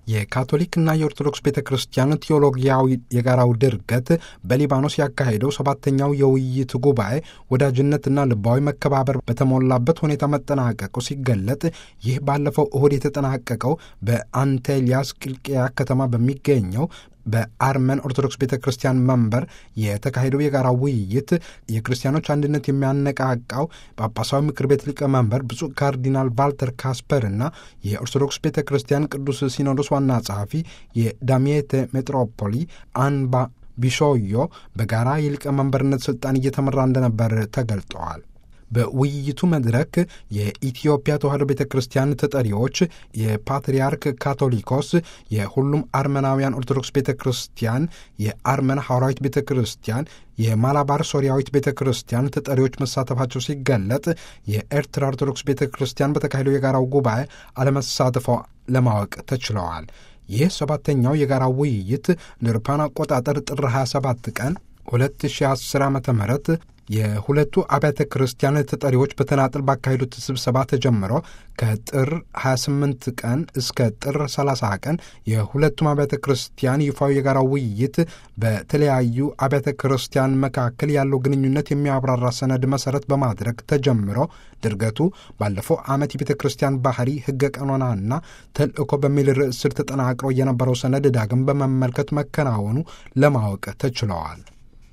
የካቶሊክና የኦርቶዶክስ ቤተ ክርስቲያን ቴዎሎጊያዊ የጋራው ድርገት በሊባኖስ ያካሄደው ሰባተኛው የውይይት ጉባኤ ወዳጅነትና ልባዊ መከባበር በተሞላበት ሁኔታ መጠናቀቁ ሲገለጥ ይህ ባለፈው እሁድ የተጠናቀቀው በአንቴሊያስ ቂልቅያ ከተማ በሚገኘው በአርመን ኦርቶዶክስ ቤተ ክርስቲያን መንበር የተካሄደው የጋራ ውይይት የክርስቲያኖች አንድነት የሚያነቃቃው ጳጳሳዊ ምክር ቤት ሊቀመንበር ብፁዕ ካርዲናል ቫልተር ካስፐር እና የኦርቶዶክስ ቤተ ክርስቲያን ቅዱስ ሲኖዶስ ዋና ጸሐፊ የዳሚየቴ ሜትሮፖሊ አንባ ቢሾዮ በጋራ የሊቀመንበርነት ስልጣን እየተመራ እንደነበር ተገልጠዋል። በውይይቱ መድረክ የኢትዮጵያ ተዋሕዶ ቤተ ክርስቲያን ተጠሪዎች፣ የፓትርያርክ ካቶሊኮስ፣ የሁሉም አርመናውያን ኦርቶዶክስ ቤተ ክርስቲያን፣ የአርመን ሐዋርያዊት ቤተ ክርስቲያን፣ የማላባር ሶሪያዊት ቤተ ክርስቲያን ተጠሪዎች መሳተፋቸው ሲገለጥ የኤርትራ ኦርቶዶክስ ቤተ ክርስቲያን በተካሄደው የጋራው ጉባኤ አለመሳተፏ ለማወቅ ተችለዋል። ይህ ሰባተኛው የጋራ ውይይት ለአውሮፓውያን አቆጣጠር ጥር 27 ቀን 2010 ዓ ም የሁለቱ አብያተ ክርስቲያን ተጠሪዎች በተናጥል ባካሄዱት ስብሰባ ተጀምሮ ከጥር 28 ቀን እስከ ጥር 30 ቀን የሁለቱም አብያተ ክርስቲያን ይፋዊ የጋራ ውይይት በተለያዩ አብያተ ክርስቲያን መካከል ያለው ግንኙነት የሚያብራራ ሰነድ መሰረት በማድረግ ተጀምሮ ድርገቱ ባለፈው ዓመት የቤተ ክርስቲያን ባህሪ፣ ሕገ ቀኖናና ተልእኮ በሚል ርዕስ ስር ተጠናቅሮ የነበረው ሰነድ ዳግም በመመልከት መከናወኑ ለማወቅ ተችለዋል።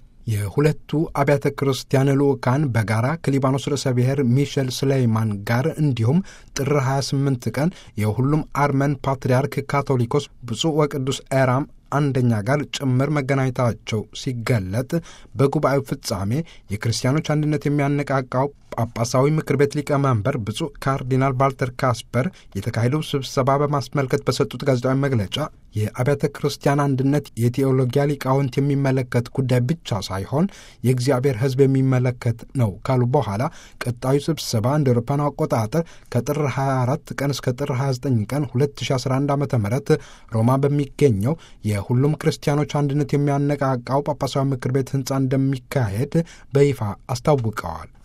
የሁለቱ አብያተ ክርስቲያን ልዑካን በጋራ ከሊባኖስ ርዕሰ ብሔር ሚሸል ስሌይማን ጋር እንዲሁም ጥር 28 ቀን የሁሉም አርመን ፓትርያርክ ካቶሊኮስ ብፁዕ ወቅዱስ ኤራም አንደኛ ጋር ጭምር መገናኘታቸው ሲገለጥ በጉባኤው ፍጻሜ የክርስቲያኖች አንድነት የሚያነቃቃው ጳጳሳዊ ምክር ቤት ሊቀመንበር ብፁዕ ካርዲናል ቫልተር ካስፐር የተካሄደው ስብሰባ በማስመልከት በሰጡት ጋዜጣዊ መግለጫ የአብያተ ክርስቲያን አንድነት የቴዎሎጊያ ሊቃውንት የሚመለከት ጉዳይ ብቻ ሳይሆን የእግዚአብሔር ሕዝብ የሚመለከት ነው ካሉ በኋላ ቀጣዩ ስብሰባ እንደ አውሮፓውያን አቆጣጠር ከጥር 24 ቀን እስከ ጥር 29 ቀን 2011 ዓ ም ሮማ በሚገኘው የሁሉም ክርስቲያኖች አንድነት የሚያነቃቃው ጳጳሳዊ ምክር ቤት ሕንፃ እንደሚካሄድ በይፋ አስታውቀዋል።